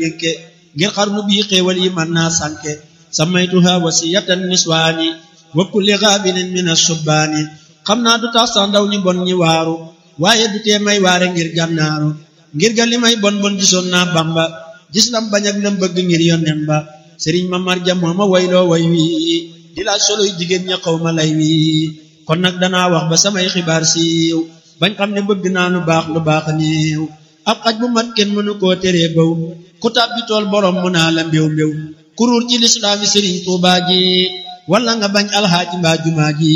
dénke ngir xarnu bii xéewal yi mën naa sànke samaytuha wasiyatan niswaani wa kulli gaabinin min asubbaani xam naa du tax sax ndaw ñi bon ñi waaru waaye du tee may waare ngir gànnaaru ngir ga li may bon bon gisoon naa bamba gis lam bañ ak lam bëgg ngir yonnen ba sëriñ ma marja moo ma wayloo way wi di laaj soloy jigéen ña xaw ma lay wi kon nag danaa wax ba samay xibaar siiw bañ xam ne bëgg naa lu baax lu baax niiw ab xaj bu mat kenn mënu koo teree baw ku tàbbi tool borom mu naa la mbéw mbéw kuruur ci lislaami sëriñ tuubaa ji wala nga bañ alxaaji mbaa jumaa ji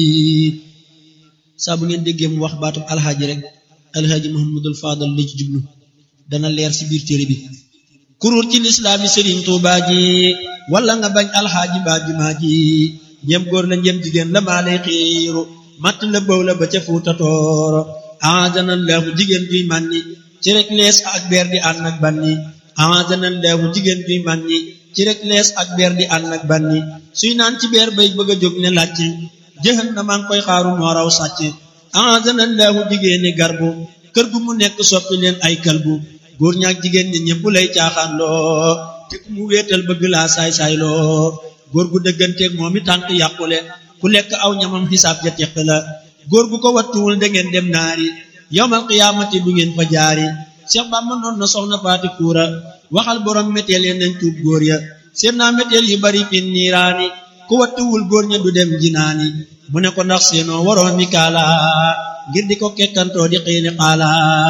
saa bu ngeen déggee mu wax baatub alxaaji rek alxaaji muhammadul faadal la ci jublu dana leer ci biir téere bi kuruur ci lislaami sëriñ tuubaa ji wala nga bañ alxaaji mbaa jumaa ji ñem góor la ñem jigéen la maa lay xiiru matt la bëw la ba ca fuuta tooro aadana laahu jigéen juy mànni ci rek lees ak beer di ànd ak banni aadana laahu jigéen juy mànni ci rek lees ak beer di ànd ak banni suy naan ci beer bay bëgg a jóg ne làcc jëxan na maa ngi koy xaaru moo raw sàcc aadana laahu jigéeni garbu kër gu mu nekk soppi leen ay kalbu góor ñaak jigéen ñi ñëpp lay caaxaan loo te ku mu wéetal bëgg laa saay-saay loo góor gu dëgganteeg moom i tànk yàqule ku lekk aw ñamam xisaab ja teq la góor gu ko wattuwul da ngeen dem naari yowmal qiyaamati du ngeen fa jaari Cheikh Bamba noon na soxna faati kuura waxal borom méteel ya nañ tuub góor ya seen naa méteel yu bari fin niiraani ku wattuwul góor ña du dem jinaani mu ne ko ndax seenoo waroon mi kaala ngir di ko kekkantoo di xiini xaala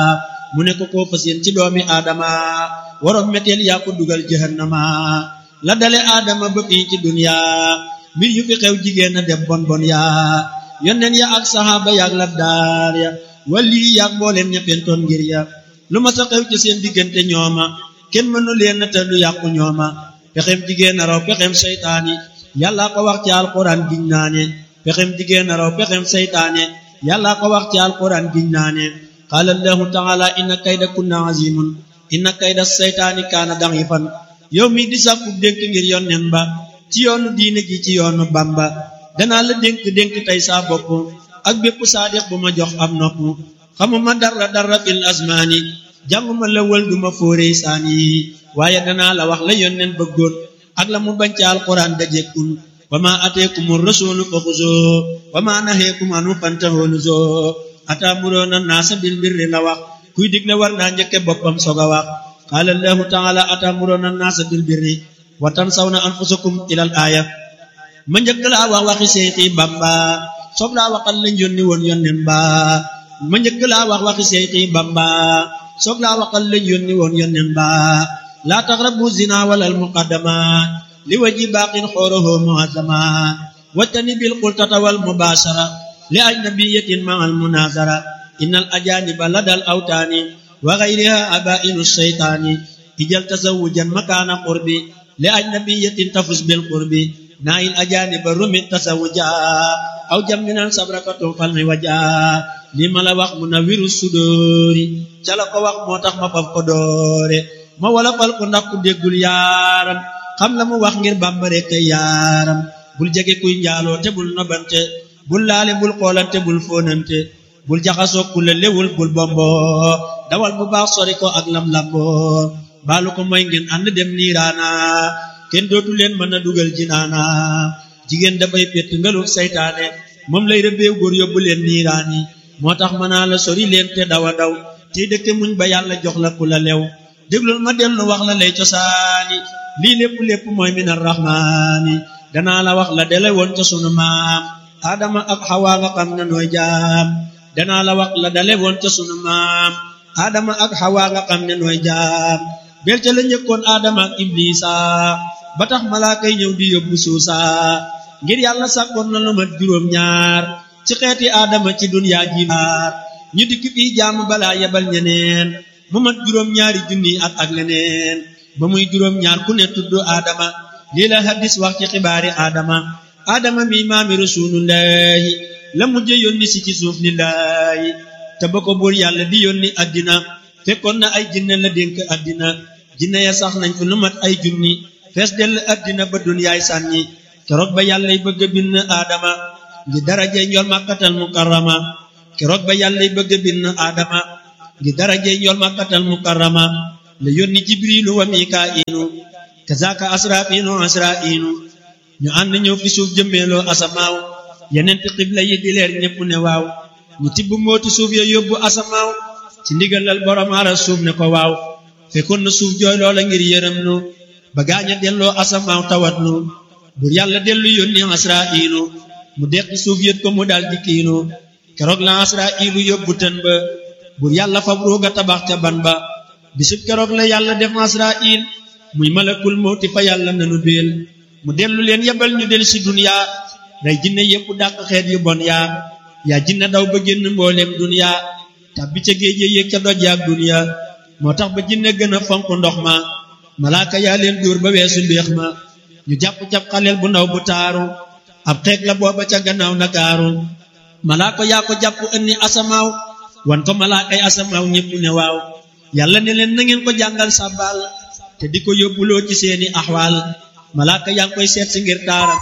mu ne ko koo fa seen ci doomi aadama waroon méteel yaa ko dugal jahannama la dale aadama ba fii ci dunya mbir yu fi xew jigéen a dem bon bon yaa yonneen ya ak saxaaba yaak labdaar ya wali yaak mbooleen ña fentoon ngir ya lu ma sa xew ci seen diggante ñooma kenn mënu leen te du yàqu ñooma pexem jigéen a raw pexem seytaane yàlla ko wax ci alquran giñ naane pexem jigéen a raw pexem seytaane yàlla ko wax ci alquran giñ naane qaala allahu taala inna kayda kunna azimun inna kayda seytaani kaana da'ifan yow mi di sàkku dénk ngir yonnen ba ci yoonu diine ji ci yoonu bamba danaa la dénk dénk tey saa bopp ak bépp saadiq bu ma jox am nopp xamuma dara dara fil asmaani jànguma la wël duma fóorey saani waaye danaa la wax la yonnen bëggoon ak la mu bañ ci alquran dajekkun wa ma ateekumu rasulu fa xuzoo wa ma naheekum anu fantahoo nuzoo ataamuroona naasa bil birri la wax kuy digle war naa njëkke boppam soog a wax qaala allahu taala ataamuroona naasa bil birri wa tansawna anfusakum ilal aaya ma njëkk laa wax waxi seexi bamba soog laa waxal lañ yónni woon yonnen ba ma njëkk laa wax waxi seexi bamba soog laa waxal lañ yónni woon yonnen ba laa taqrabu zina walal muqaddama li waji baaqin xooroho muazama wattani bil qultata wal mubashara li ajnabiyatin ma al munazara innal ajaniba ladal awtaani wa ghayriha abainu shaytaani ijal tazawujan makaana qurbi li ajnabiyatin tafus bil qurbi nail ajaniba rumit tasawuja aw jamminan sabrakatu falmi waja li ma la wax mu na wiru sudóori ca la ko wax moo tax ma faf ko doore ma wala fal ko ndax ku déggul yaaram xam la mu wax ngir bàmba rekk yaaram bul jege kuy njaaloo te bul nobante bul laale bul xoolante bul fóonante bul jaxasoo ku la lewul bul bombo dawal bu baax sori ko ak lam lamboo baalu ko mooy ngeen ànd dem niiraana kenn dootu leen mën a dugal jinaana jigéen dafay pett ngalul saytaane moom lay rëbbeew góor yóbbu leen niiraani moo tax mën naa la sori leen te dawa daw tey dëkke muñ ba yàlla jox la ku la lew déglul ma dellu wax la lay cosaani lii lépp lépp mooy min arrahmaani danaa la wax la dele woon ca sunu maam aadama ak xawaa nga xam ne nooy jaam danaa la wax la dale woon ca sunu maam aadama ak xawaa nga xam ne nooy jaam bel ca la njëkkoon aadama ak iblisa ba tax malaaka yi ñëw di yóbbu suusa ngir yàlla sàkkoon na lu mat juróom ñaar ci xeeti aadama ci dunyaa ji maar ñu dikk fii jaamu balaa yebal ñeneen mu mat juróom ñaari junni at ak leneen ba muy juróom ñaar ku ne tudd aadama lii la hadis wax ci xibaari aadama aadama mi maami rasulullahi la mujje yónni si ci suuf lillahi te ba ko buur yàlla di yónni addina fekkoon na ay jinne la dénk addina jinne ya sax nañ fi lu mat ay junni fees dell addina ba dunyaay sànni keroog ba yàllay bëgg a bind aadama ngi darajey njool màkkatal mukarrama keroog ba yàllay bëgg a bind aadama ngi darajey njool màkkatal mukarrama la yónni jibrilu wa mikaa'ilu kazaaka asraafiinu asraa'iinu ñu ànd ñëw fi suuf jëmmeeloo asamaaw yeneenti xibla yi di leer ñépp ne waaw ñu tibb mooti suuf ya yóbbu asamaaw ci ndigalal borom aras suuf ne ko waaw fekkoon na suuf jooy loola ngir yërëm nu ba gaaña delloo asamaaw tawat nu bur yàlla dellu yónni asraa'ilu mu deqi suuf yët ko mu dal di kiinu keroog la asraa'ilu yóbbu tën ba bur yàlla fab ruuga tabax ca ban ba bisub keroog la yàlla def asraa'il muy malakul mawti fa yàlla nanu béel mu dellu leen yebal ñu del si duniyaa rey jinne yépp dàq xeet yu bon yaa yaa jinne daw ba génn mbooleem duniyaa tàbbi ca géej yéeg ca doj yaak duniyaa moo tax ba jinne gën a fonk ndox ma malaaka yaa leen dóor ba weesu mbéex ma ñu jàpp cab xaleel bu ndaw bu taaru ab xeeg la booba ca gannaaw nakaaru malaaka yaa ko jàpp ënni asamaaw wan ko malaakay asamaaw ñépp ne waaw yàlla ne leen na ngeen ko jàngal sàbbaal te di ko yóbbuloo ci seeni axwaal malaaka yaa ngi koy seet si ngir taaram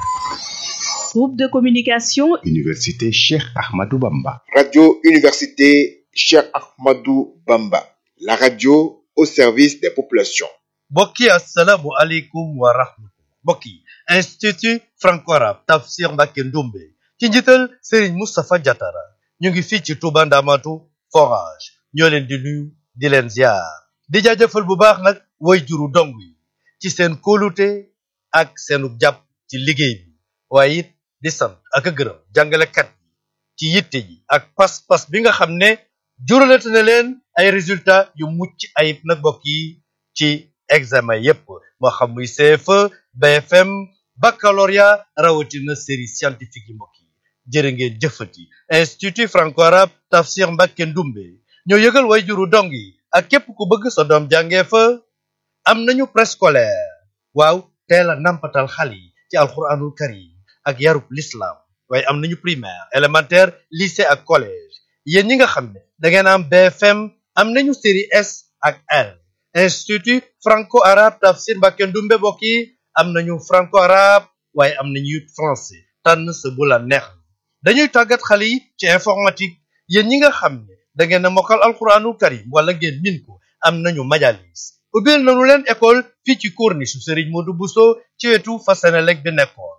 Groupe de communication Université Cheikh Ahmadou Bamba. Radio Université Cheikh Ahmadou Bamba. La radio au service des populations. mbokk yi asalaamu aleykum wa rahmatullah mbokk yi institut franco-arabe tafsir Mbacké Ndoumbé ci njiital Serigne Moustapha Diatara ñu ngi fii ci Touba Ndamatu forage ñoo leen di nuyu di leen ziar di jaajëfal bu baax nag way juru dong yi ci seen kóolute ak seenu jàpp ci liggéey bi waaye it di sant ak a gërëm jàngalekat yi ci yitte ji ak pas-pas bi nga xam ne juralate na leen ay résultats yu mucc ayib nag mbokk yi ci examen yépp moo xam muy CFE BFM baccalauréat rawatina série scientifique yi mbokk yi jërë ngeen jëfati institut franco-arabe tafsir Mbacké Ndoumbé ñoo yëgal way juru dong yi ak képp ku bëgg sa doom jàngee fa am nañu préscolaire waaw teel a nampatal xale yi ci alxuraanul karim ak yarub l'islam waaye am nañu primaire élémentaire lycée ak collège yéen ñi nga xam ne da ngeen am BFM am nañu série S ak L institut franco-arabe tafsir Mbacké Ndoumbé mbokk yi am nañu franco-arabe waaye am nañu it français tànn sa bu la neex dañuy tàggat xale yi ci informatique yéen ñi nga xam ne da ngeen a mokkal alxuraanul karim wala ngeen min ko am nañu majalis ubbil nañu leen école fii ci corniche Serigne Modou Bousso ci wetu fa Senelec bi nekkoon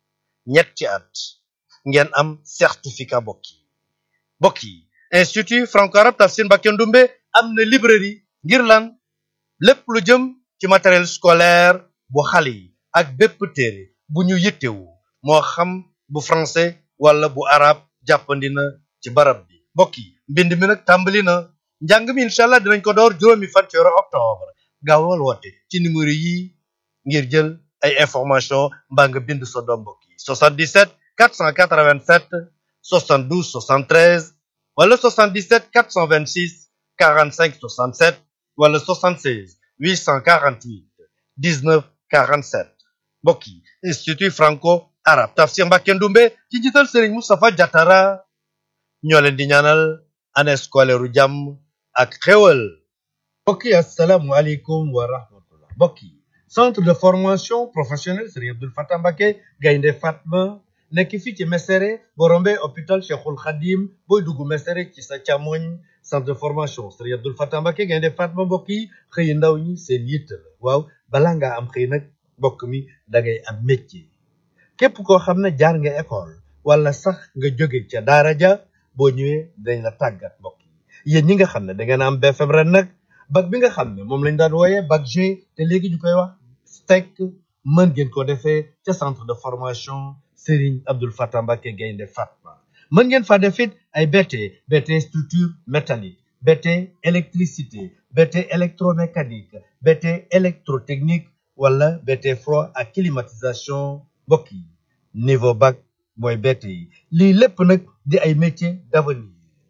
ñetti at ngeen am certificat mbokk yi mbokk yi institut franco-arabe tafsir Mbacké Ndoumbé am na librairie ngir lan lépp lu jëm ci matériel scolaire bu xale yi ak bépp téere bu ñu yittewu moo xam bu français wala bu arabe jàppandi na ci barab bi mbokk yi mbind mi nag tàmbali na njàng mi incha allah dinañ ko door juróomi fan ci weeru octobre gaawal woote ci numéro yi ngir jël ay information mbaa nga bind sa doom mbokk yi 77 487 72 73 wala 77 426 45 67 wala 76 848 19 47 mbokk yi institut franco arabe tafsir Mbacké Ndoumbé ci njiital Serigne Moustapha Diatara ñoo leen di ñaanal année scolaire u jàmm ak xéwal mbokk yi asalaamualeykum wa rahmatullah mbokk yi centre de formation professionnelle Serigne Abdoul Fatah Mbacké Gaynde Fatma nekk fii ci Mesere boo rombee hôpital Cheikhul Khadim booy dugg Mesere ci sa càmmoñ centre de formation Serigne Abdoul Fatah Mbacké Gaynde Fatma mbokk yi xëy ndaw ñi seen yitte la waaw balaa ngaa am xëy nag mbokk mi da ngay am métier képp koo xam ne jaar nga école wala sax nga jóge ca daara ja boo ñëwee dañ la tàggat mbokk yi yéen ñi nga xam ne da ngeen am BFM ren nag bac bi nga xam ne moom lañ daan wooyee bac G te léegi ñu koy wax STEC mën ngeen ko defee ca centre de formation Serigne Abdoul Fatah Mbacké Gaynde Fatma mën ngeen fa def it ay BT BT structure métallique BT électricité BT électromécanique BT électrotechnique wala BT froid ak climatisation mbokk yi niveau bac mooy BT yi lii lépp nag di ay métiers d'avenir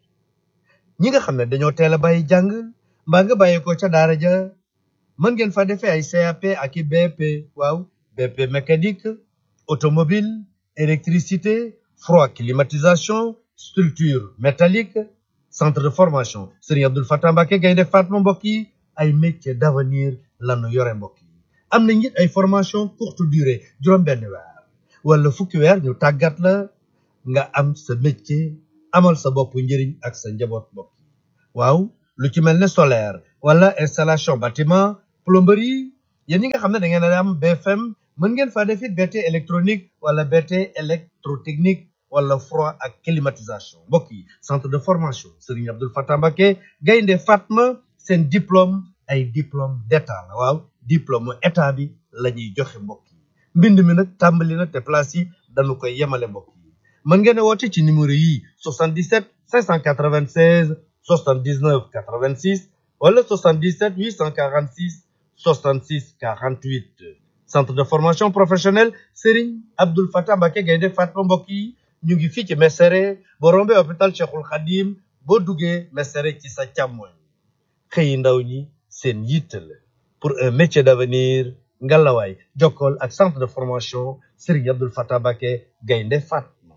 ñi nga xam ne dañoo teel a bàyyi jàng mbaa nga bàyyi ko ca daara ja mën ngeen fa defee ay CAP ak i BP waaw BP mécanique automobile électricité froid climatisation structure métallique centre de formation Serigne Abdoul Fatah Mbacké Gaynde Fatma mbokk yi ay métiers d'avenir lanu yore mbokk yi am na it ay formation courte durée juróom benn weer wala fukki weer ñu tàggat la nga am sa métier amal sa bopp njëriñ ak sa njaboot mbokk yi waaw lu ci mel ne solaire wala installation bâtiment plomberie yéen ñi nga xam ne da ngeen a am BFM mën ngeen faa def it BT électronique wala BT électrotechnique wala froid ak climatisation mbokk yi centre de formation Serigne Abdoul Fatah Mbacké Gaynde Fatma seen diplôme ay diplôme d'état la waaw diplôme état bi la ñuy joxe mbokk yi mbind mi nag tàmbali na te place yi dañu koy yemale mbokk yi mën ngeen a woote ci numéro yi 77 596 79 86 wala 77 846 66 48 centre de formation professionnelle Serigne Abdoul Fatah Mbacké Gaynde Fatma mbokk yi ñu ngi fii ci Mesere boo rombee hôpital Cheikhul Khadim boo duggee Mesere ci sa càmmoñ xëyi ndaw ñi seen yitte la pour un métier d'avenir ngalawaay jokkool ak centre de formation Serigne Abdoul Fatah Mbacké Gaynde Fatma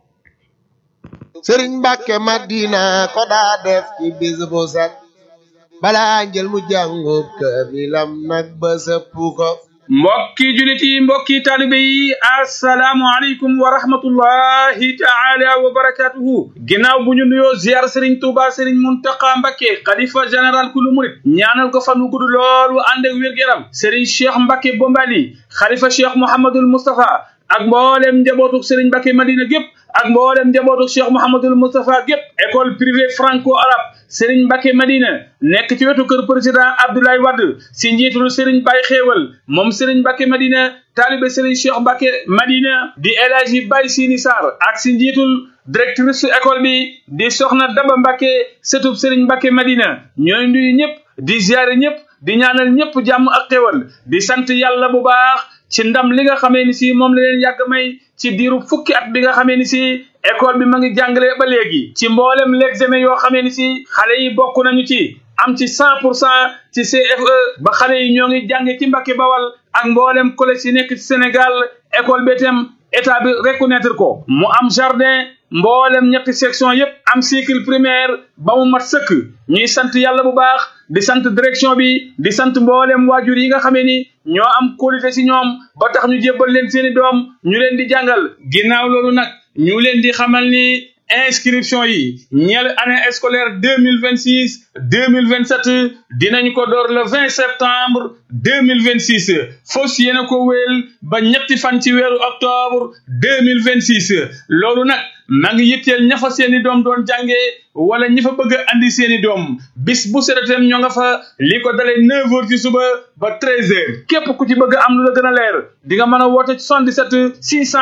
sëriñ Mbàkke Madina ko daa def ci bis bu set balaa njël mu jàngub kaamilam nag ba sëpp ko mbokki julit yi mbokki taalibe yi asalaamu aleykum wa rahmatullahi taala wa barakatuhu ginnaaw bu ñu nuyoo ziar sëriñ tuuba sëriñ muntaqa mbakke xalifa général kulu murit ñaanal ko fan wu gudd lool wu ànd ak wér-gu-yaram sëriñ cheikh mbakke bombali xalifa cheikh mouhamadul moustapha ak mboolem njabootuk sëriñ mbakke madina gépp ak mboolem njabootuk cheikh mouhamadul moustapha gépp école privée franco arabe Serigne Mbacké Madina nekk ci wetu kër président Abdoulaye Wade si njiitul Serigne Baye Xéewal moom Serigne Mbacké Madina taalibe Serigne Cheikh Mbacké Madina di El Hadji Baye Sini Sarr ak si njiitul directrice école bi di Soxna Daba Mbacké sëtub Serigne Mbacké Madina ñooy nuyu ñëpp di ziare ñëpp di ñaanal ñëpp jàmm ak xéewal di sant yàlla bu baax ci ndam li nga xamee ni si moom la leen yàgg may ci diiru fukki at bi nga xamee ni si école bi ma ngi jàngale ba léegi ci mboolem l'examen yoo xamee ni si xale yi bokk nañu ci am ci cent pour cent ci CFE ba xale yi ñoo ngi jànge ci Mbacké Bawal ak mboolem collège yi nekk ci Sénégal école bi itam état bi reconnaître ko mu am jardin mboolem ñetti section yépp am cycle primaire ba mu mat sëkk ñuy sant yàlla bu baax di sant direction bi di sant mboolem waajur yi nga xamee ni ñoo am qualité ci ñoom ba tax ñu jébbal leen seeni doom ñu leen di jàngal ginnaaw loolu nag ñu leen di xamal ni inscription yi ñeel année scolaire deux mille vingt six deux mille vingt sept dinañ ko door le vingt septembre deux mille vingt six fos yéena ko wéel ba ñetti fan ci weeru octobre deux mille vingt six loolu nag maa ngi yitteel ña fa seeni doom doon jàngee wala ñi fa bëgg a andi seeni doom bis bu seretem ñoo nga fa li ko dalee neuf heures ci suba ba treize heures képp ku ci bëgg am lu la gën a leer di nga mën a woote 77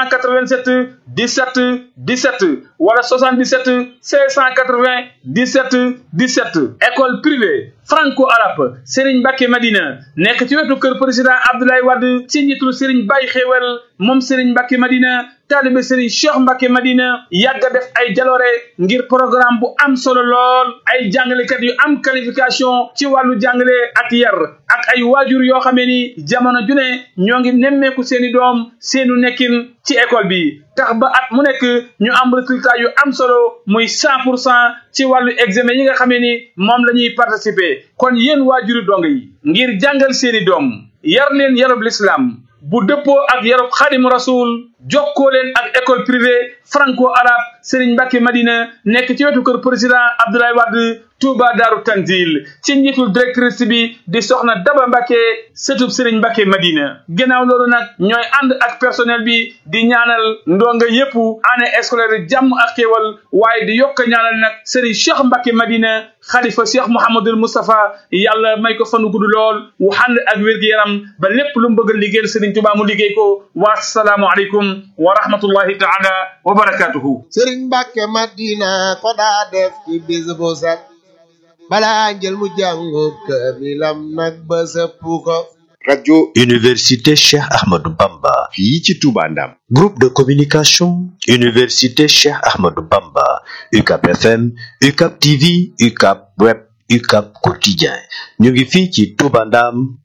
687 17 17 wala 77 680 17 17 école privée franco arabe Serigne Mbacké Madina nekk ci wetu kër président Abdoulaye Wade ci njiitul Serigne Baye Xéewal moom Serigne Mbacké Madina taalibe Serigne Cheikh Mbacké Madina yàgg a def ay jaloore ngir programme bu am solo lool ay jàngalekat yu am qualification ci wàllu jàngale ak yar ak ay waajur yoo xamee ni jamono ju ne ñoo ngi nemmeeku seeni doom seenu nekkin ci école bi tax ba at mu nekk ñu am résultat yu am solo muy cent pour cent ci wàllu examen yi nga xamee ni moom la ñuy participer kon yéen waajuri dong yi ngir jàngal seeni doom yar leen yarub l'islam bu dëppoo ak yarub xadim rasul jokkoo leen ak école privée franco arabe Serigne Mbacké Madina nekk ci wetu kër président Abdoulaye Wade Touba Daaru Tanzil ci njiitul directrice bi di soxna Daba Mbacké sëtub Serigne Mbacké Madina ginnaaw loolu nag ñooy ànd ak personnel bi di ñaanal ndonga yépp année scolaire jàmm ak xéewal waaye di yokk ñaanal nag Serigne Cheikh Mbacké Madina xalifa Cheikh Mouhamadul Moustapha yàlla may ko fanu gudd lool wu ànd ak wér-gu-yaram ba lépp lu mu bëgg a liggéeyal Serigne Touba mu liggéey ko wa salaamu aleykum wa rahmatullahi taala wa barakatuhu sëriñ Mbàkke Madina ko daa def ci bis bu set balaa njël mu jàngub kaamilam nag ba sëpp ko radio Université Cheikh Ahmadou Bamba. fii ci Touba Ndam. Groupe de communication. Université Cheikh Ahmadou Bamba. UCAP FM, UCAP TV, UCAP Web, UCAP Quotidien. ñu ngi fii ci Touba Ndam.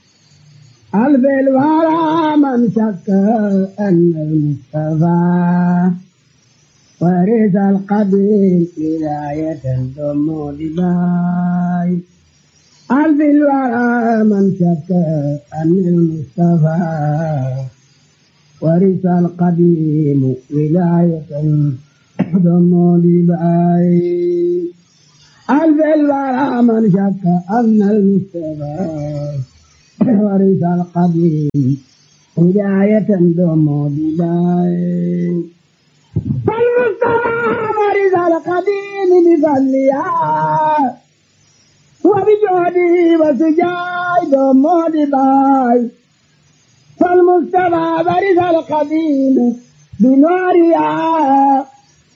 قلب الورى من شك أن المصطفى ورث القبيل ولاية ثم لباي قلب الورى من شك أن المصطفى ورث القديم ولاية ثم لباي ألف الورى من شك أن المصطفى ورث القديم هداية دم بداية فالمصطفى ورث القديم بفضلها وبجهده وسجاي دم بداية فالمصطفى ورث القديم بنورها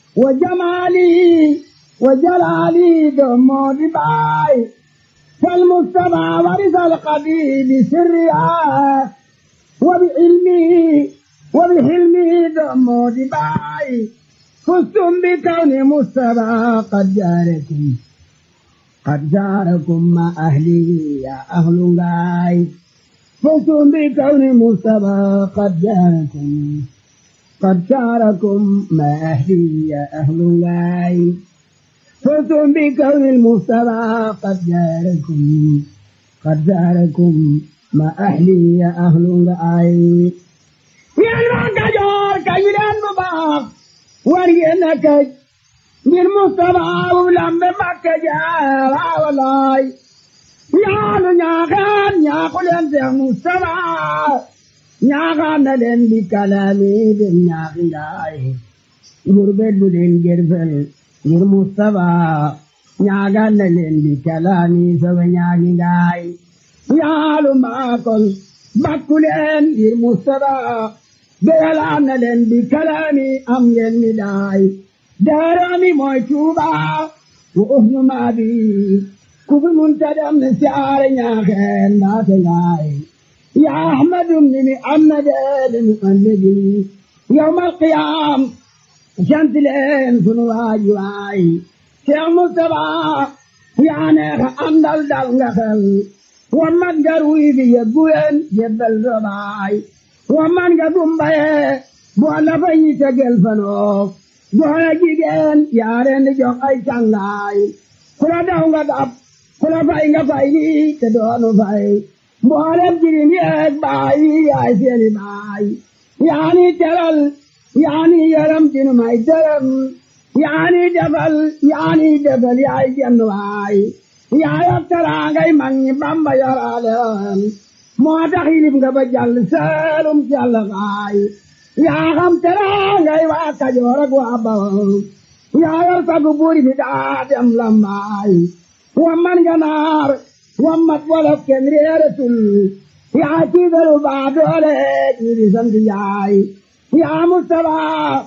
وجمالي وجلالي دم دباي فالمصطفى ورث القديم بسرها وبعلمه وبحلمه دم دباي فزتم بكون مصطفى قد جاركم قد جاركم مع أهلي يا أهل غاي فزتم بكون مصطفى قد جاركم قد شاركم ما أهلي يا أهل الله فزتم بكون المصطفى قد جاركم قد جاركم ما أهلي يا أهل الله يا المعكجور كيلان مباق ورينك بالمصطفى ولم بمكجار والله يا نياغان يا قلن يا مصطفى ñaaxaan na leen di kalaami dem ñaaxi ngaay gurbet bu leen gerfel ngir Mustafa ñaaxaan na leen di kalaami sobe ñaaxi ngaay yaalu maakol bakku leen ngir Mustafa beyalaan na leen di kalaami am ngeen mi daay daarami mooy Tuuba wa uhnu maabi ku fi munta dem ne siyaare ñaaxeen mbaate ngaay يا أحمد بن محمد المؤمد يوم القيام شمس لين سنواج واي شيخ مصطفى يا نيخ أندل دل نخل ومن جروي في يبوين جبل رباي ومن قدم بيه بوالا فني تجل فنوف بوالا جيجين يا رين جوك أي شنغاي كلا داونغا داب كلا فاينغا فايني تدونو فاي mboolem jirim yeeg baay yaay seeni baay yaani teral yaani yaram dinu may dërëm yaani defal yaani defal yaay jenn waay yaayab teraangay mag ñi bamba yoraale woon moo tax yilib nga ba jàll seelum jàll baay yaa xam teraangay waa kajoor ak waa bawol yaayab sagu buuri bi daa dem lambaay wa man ganaar wammat wolof kenn réeratul yaa tiigalu baa doole ñi sant yaay yaa Mustafa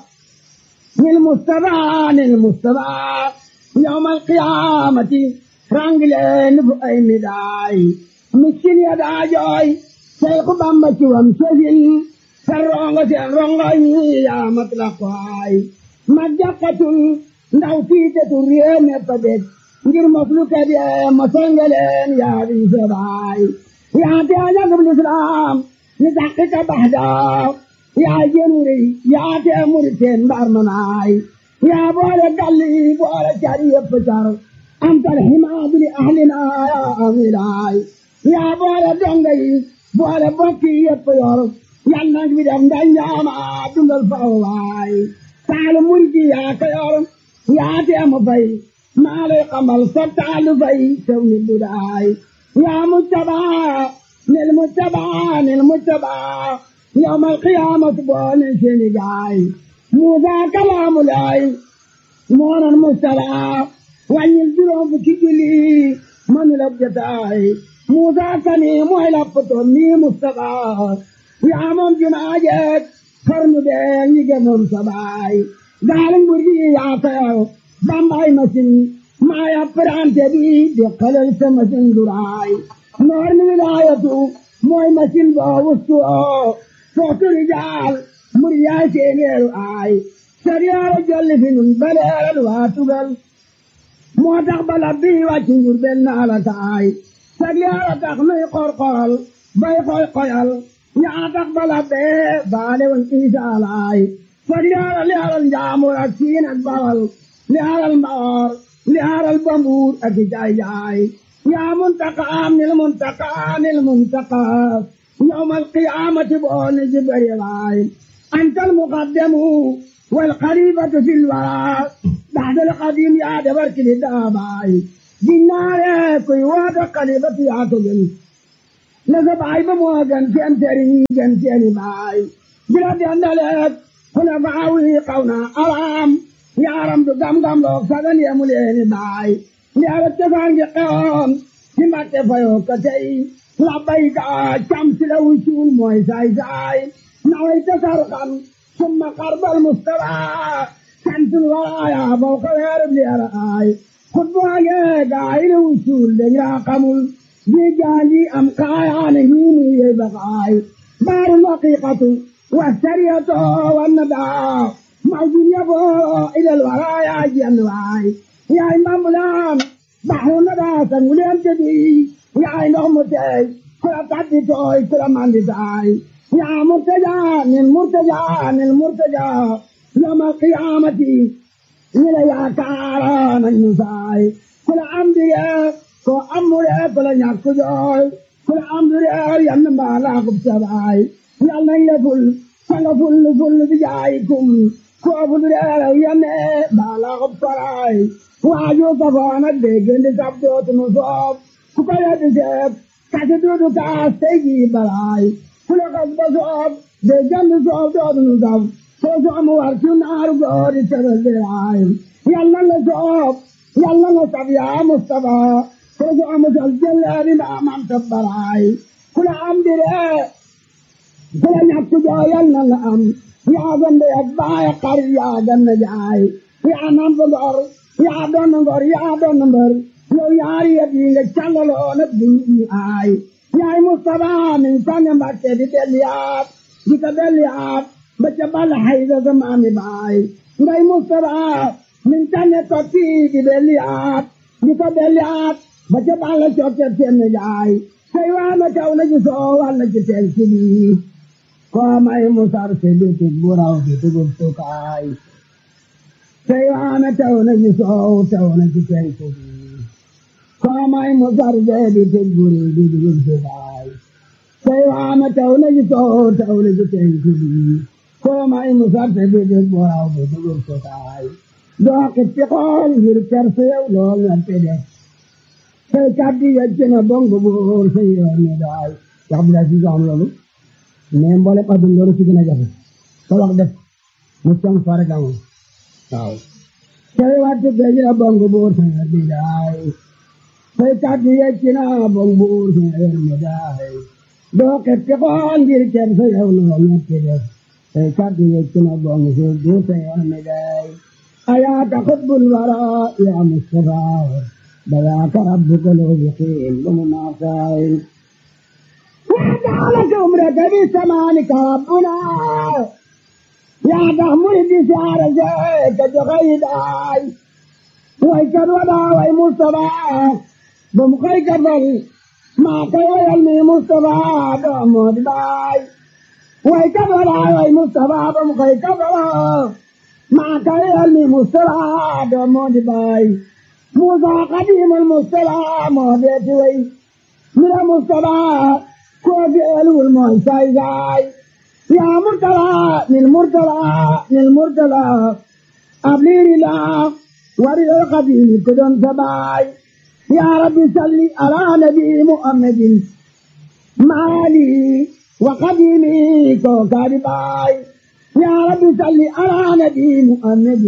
nil Mustafa nil Mustafa yawmal qiyaamati rangileen fu ay midaay miskin ya daa jooy Seexu Bamba ci wam sësin sa rongo seen rongo yi yaa mat la kwaay ma jàkkatul ndaw tiitetul réew mépp dég ngir moslu kadi mosengeleen yaa di sebaay yaa te ajagub lislaam ni taxqiqa baxda yaa jenuri yaa te muriteen mbar manaay yaa boole galli boole cari yëpp car antal himaadu li ahlina yaa amilaay yaa boole donga yi boole bokki yëpp yor yal nag bi def nda ñaama dundal fawaay taalu murji yaa ko yor yaa te mu fay maa lay xamal sa taalu fay sew ni budaay yaa mujtabaa nil mujtabaa nil mujtabaa yawmal qiyaamati boole seeni gaay Muusaa kalaamu laay moonan mujtabaa wàññil juróom fukki julli mënu la jotaay Muusaa kani mooy la poto mi mujtabaa yaa moom jumaa jeeg xarnu bee ñi gëmoon sa baay gaalu mbur gi yaa tayaw bambay masin maaya prante bi di xelal sa masin duraay noor ni wilaayatu mooy masin boo wustu oo footu rijaal mur yaay seeneeru aay sariyaara jolli fi nun baleeral waa tugal moo tax bala bi wàcc njur benn ala taay sariyaara tax nuy qorqoral bay koy koyal yaa tax bala bee baale woon isaalaay sariyaara li alal njaamur ak siin ak bawal li alal mbaor li alal bambuur ak i jaay jaay yaa muntaqaam nil muntaqaa nil muntaqaa yawmal qiyaamati booni jibril waay أنت المقدم والخليفة في الورى taxdal xadim yaa defar kili daabaay ginnaare kuy woota xalifatu yaa ko gën la sa baay ba moo gën seen sëriñ gën seeni baay bila dendaleek xula faawi xaw na araam yaaram du gam-gam loog sagan yemu leeni baay ndiara cosaan gi xewoon ci mbatte fayoo ko tey labbayka cam si la wucuul mooy saay saay naway tasar xam summa xarbal mustara santul waraaya faw ka weerub liara aay xutbaage gaay la wucuul dañ raa xamul di jaanji am kaayaane hiinu yey bakaay baaru laqiqatu والسرية والندى موجود يبو إلى الورايا جنواي يا إمام الآن بحر الندى سنولين جدي يا إنهم متي كلا تعدي توي كلا ماندي تاي يا مرتجى من مرتجى من مرتجى يوم القيامة إلى يا كارا من يساي كلا أمدي كلا أمري كلا نياكو جوي كلا أمدي ينما لا قبسباي yàlla nañ la ful sanga ful ful bi jaayikum koo ful reeraw yane baala xob faraay waaju safoon ak déggandi sab dootunu soob ku ko yeddi seeb kasi duudu kaas tey jii balaay ku la xas ba soob déggandi soob dootunu sab soo soomu war ci naaru goori tebel biraay yàlla la soob yàlla la sab yaa Mustafa soo soomu sal jëleeri maamam tabbaraay ku la am diree kula ñàkk jooyal na la am yaa gande ak baay xar yaa ganna jaay yaa namp ngor yaa doon ngor yaa doon mbër yow yaari yet yi nga callaloo nag di ñu aay yaay Mustafa min sanne Mbàkke di delliyaat di ko delliyaat ba ca bal hayda sa maami baay ngay Mustafa min sanne tokki di delliyaat di ko delliyaat ba ca bal cokke seen jaay say waana kaw na ci soo walla ci teen sili komai musar se biti buraw biti guptukai Saywana tauna ji so tauna ji tenku komai musar se biti buri biti guptukai Saywana tauna ji so tauna ji tenku komai musar se biti buraw biti guptukai Do kittikon gir kerse lo ngapede Say kaddi yajjana bongo bor sayoni dai Yabla si gamlolu mais mboole ba dum loolu ci gën a jafe sa wax def mu cong fare gamu waaw cere wattu geji na bong buur sa bi daay say kaddu yecci na bong buur sa yer mi daay doo ketti ko ngir cer sa yow no ñetti def say kaddu yecci na bong buur buur sa yer mi daay ayaaka xutbul wara ya mustafa بذاك ربك لو يقيم بمناصائر وجعلك عمرك بثمانك ربنا يا تحمل بسعر زيك جغيداي ويكر ودا وي مصطفى بمخيك بل ما كوي المي مصطفى بمود باي ويكر ودا وي مصطفى بمخيك بل ما كوي المي مصطفى بمود باي موسى قديم المصطفى مهديتي وي من المصطفى كوفي ألو المعساي زاي يا مرتلى للمرتلى للمرتلى أبليري لا ورد القديم كدن سباي يا ربي صلي على نبي محمد مالي وقديمي كوكاري باي يا ربي صلي على نبي محمد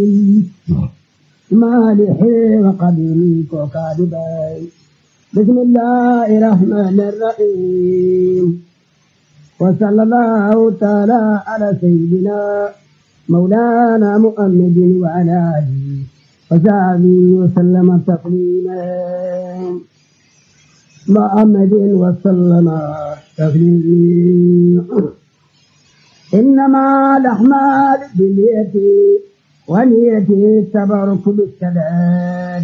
مالح وقديمي كوكاري باي بسم الله الرحمن الرحيم وصلى الله تعالى على سيدنا مولانا محمد وعلى آله وصحبه وسلم تسليما محمد وسلم تسليما إنما الأعمال بالنية ونية التبرك بالصلاة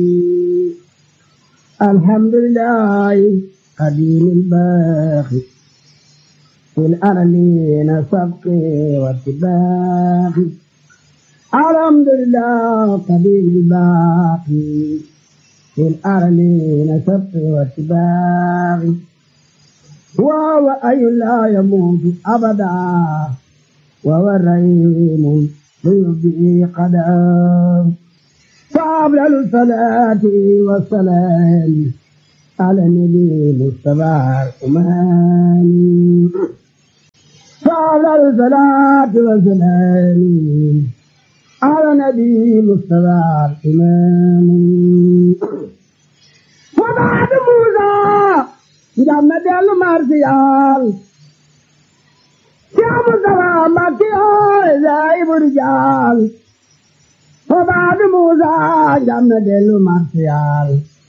الحمد لله قديم الباقي في الأرلين سبق واتباق الحمد لله قديم الباقي في الأرلين سبق واتباق وهو أي لا يموت أبدا وهو الرحيم ليبدئ قدام فأفضل الصلاة والسلام على النبي المصطفى الأماني فأفضل الصلاة والسلام على النبي المصطفى الإمام وبعد موسى جمد المرسيال يا مصطفى مكي زايب الرجال وبعد موسى جمد المرسيال